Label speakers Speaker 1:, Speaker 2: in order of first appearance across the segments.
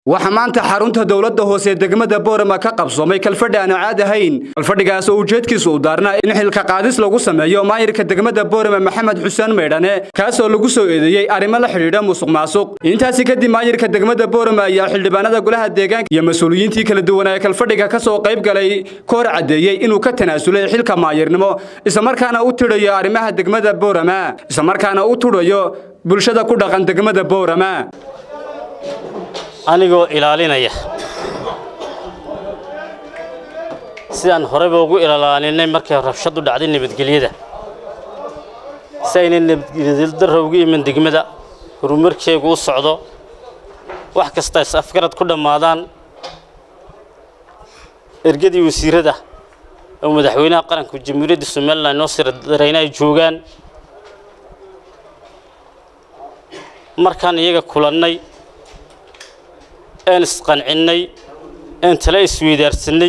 Speaker 1: waxaa maanta xarunta dowladda hoose degmada boorama ka qabsoomay kalfadhi aan caad ahayn kalfadhigaas oo ujeedkiisu u daarnaa in xilka qaadis lagu sameeyo maayirka degmada boorama maxamed xuseen maydhane kaasoo lagu soo eedeeyey arrimo la xidhiidha musuq maasuq intaasi kadib maayirka degmada boorama ayaa xildhibaanada golaha deegaanka iyo mas-uuliyiintii kala duwan ee kalfadhiga ka soo qayb galay ka hor caddeeyey inuu ka tanaasulay xilka maayirnimo islamarkaana u tidhayo arrimaha degmada boorama islamarkaana u tudhayo bulshada ku dhaqan degmada boorama
Speaker 2: anigoo ilaalinaya sidaan horeyba ugu ilaalaaninay markay rabshadu dhacday nabadgelyada si aynay nabadgelyaddarra ugu iman degmada horumarkeegu u socdo wax kasta is afgarad ku dhammaadaan ergadii wasiirada oo madaxweynaha qaranka jamhuuriyadda somalilan noo siradarayna ay joogaan markaan iyaga kulannay een isqancinnay een tale isweydaarsanay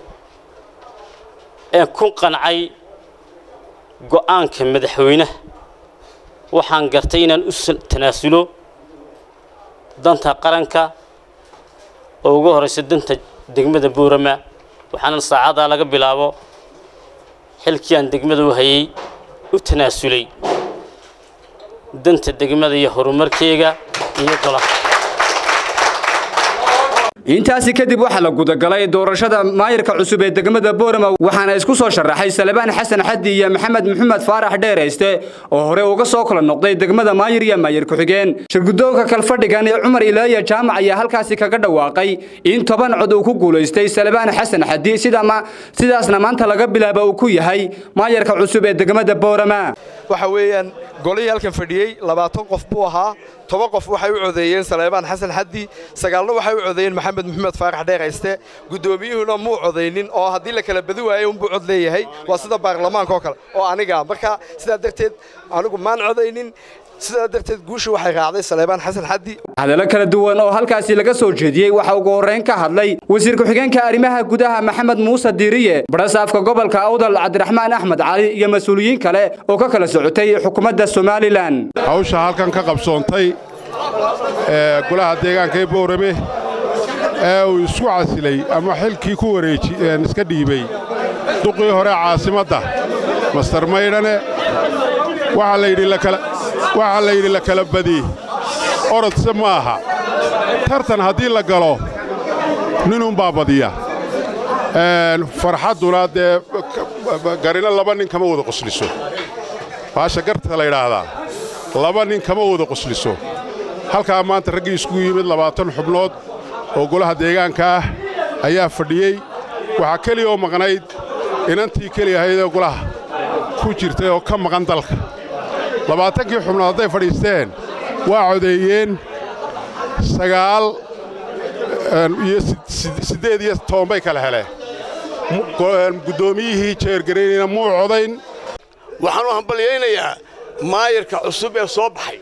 Speaker 2: een ku qancay go'aanka madaxweynaha waxaan gartay inaan u tanaasulo danta qaranka oo ugu horaysa danta degmada boorama waxaana saacadaa laga bilaabo xilkii aan degmada u hayay u tanaasulay danta degmada iyo horumarkeega iyo golaha
Speaker 1: intaasi kadib waxaa la gudagalay doorashada maayirka cusub ee degmada boorama waxaana isku soo sharaxay salebaan xasan xaddi iyo maxamed maxamed faarax dheerayste oo hore uga soo kala noqday degmada maayir iyo maayir ku-xigeen shirgudoonka kalfadhigan ee cumar ilaaya jaamac ayaa halkaasi kaga dhawaaqay in toban cod uu ku guulaystay salebaan xasan xaddi sidaasna maanta laga bilaaba uu ku yahay maayirka cusub ee degmada boorama
Speaker 3: waxa weeyaan golihii halkan fadhiyey labaatan qof buu ahaa toban qof waxay u codeeyeen saleebaan xasan xaddi sagaalna waxay u codeeyeen maxamed maxamed faarax dheerayste guddoomiyuhuna muu codaynin oo haddii la kala badi waayey unbuu cod leeyahay waa sida baarlamaanka oo kale oo aniga marka sidaa darteed anigu maan codaynin sidaa darteed guusha waxay raacday saleebaan xasan xaddi
Speaker 1: hadallo kala duwan oo halkaasi laga soo jeediyey waxaa ugu horrayn ka hadlay wasiir ku-xigeenka arrimaha gudaha maxamed muuse diiriye barasaafka gobolka awdal cabdiraxmaan axmed cali iyo mas-uuliyiin kale oo ka kala socotay xukuumadda somalilan
Speaker 4: hawsha halkan ka qabsoontay ee golaha deegaanka ee boorame ee uu isku casilay ama xilkii ku wareeji iska dhiibay duqii hore caasimadda mastar maydhane waxaa la yidhi la kala badi orodse ma aha tartan haddii la galo ninunbaa badiya farxadduna dee garina laba nin kama wada qosliso baasha garta la yidhaahdaa laba nin kama wada qosliso halkaa maanta raggii iskugu yimid labaatan xubnood oo golaha deegaanka ah ayaa fadhiyey waxaa keliya oo maqnayd inantii keli ahaydee golaha ku jirtay oo ka maqan dalka labaatankii xubnood hadday fadhiisteen waa codeeyeen sagaal iyo siddeed iyo toban bay kala heleen guddoomiyihii jeergaraynayna muu codayn
Speaker 5: waxaan u hambalyaynayaa maayirka cusub ee soo baxay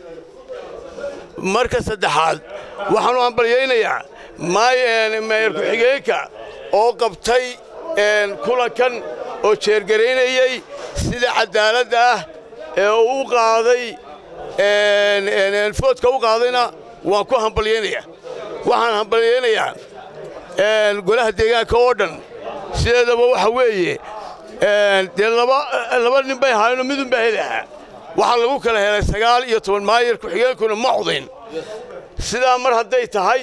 Speaker 5: marka saddexaad waxaan u hambalyaynayaa maayir ku-xigeenka oo qabtay kulankan oo jeergaraynayey sida caddaaladda ah ee uu u qaaday foodka u qaadayna waan ku hambalyaynayaa waxaan hambalyaynayaa golaha deegaanka oo dhan sideedaba waxa weeye dee laba nin bay ahaayeenoo midun baa heli ahaa waxaa lagu kala helay sagaal iyo toban maayir ku-xigeenkuna ma codayn sidaa mar hadday tahay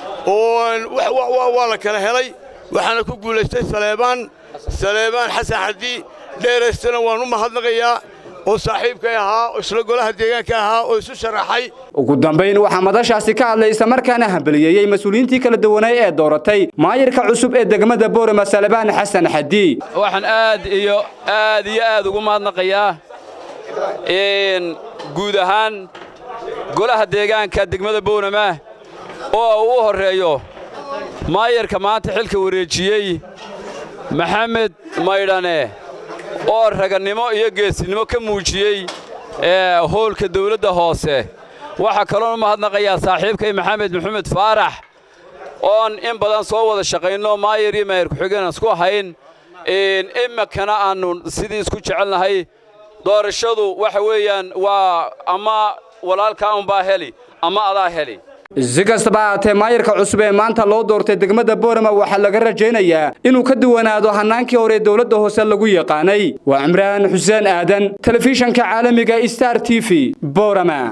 Speaker 5: oo waa la kala helay waxaana ku guulaystay saleebaan saleebaan xasan xaddi dheeraystana waan u mahadnaqayaa oo saaxiibkay ahaa oo isla golaha deegaanka ahaa oo isu sharaxay
Speaker 1: ugu dambayn waxaa madashaasi ka hadlay islamarkaana hambaliyeeyey mas-uuliyiintii kala duwanay ee dooratay maayirka cusub ee degmada boorama salebaan xasan xaddi
Speaker 6: waxaan aad iyo aad iyo aad ugu mahadnaqayaa guud ahaan golaha deegaanka degmada boorama oo uu u horreeyo maayirka maanta xilka wareejiyey maxamed maydhane oo ragannimo iyo geesinimo ka muujiyey hoolka dawladda hoose waxaa kaloon u mahadnaqayaa saaxiibkay maxamed maxamed faarax oon in badan soo wada shaqayno maayir iyo maayir ku-xigeen isku ahayn iminkana aannu sidii isku jecelnahay doorashadu waxa weeyaan waa ama walaalkaa unbaa heli ama adaa heli
Speaker 1: si kastaba ahaatee maayarka cusub ee maanta loo doortay degmada boorama waxaa laga rajaynayaa inuu ka duwanaado hannaankii hore dowladda hoose lagu yaqaanay waa cimraan xuseen aadan telefishanka caalamiga star t v boorama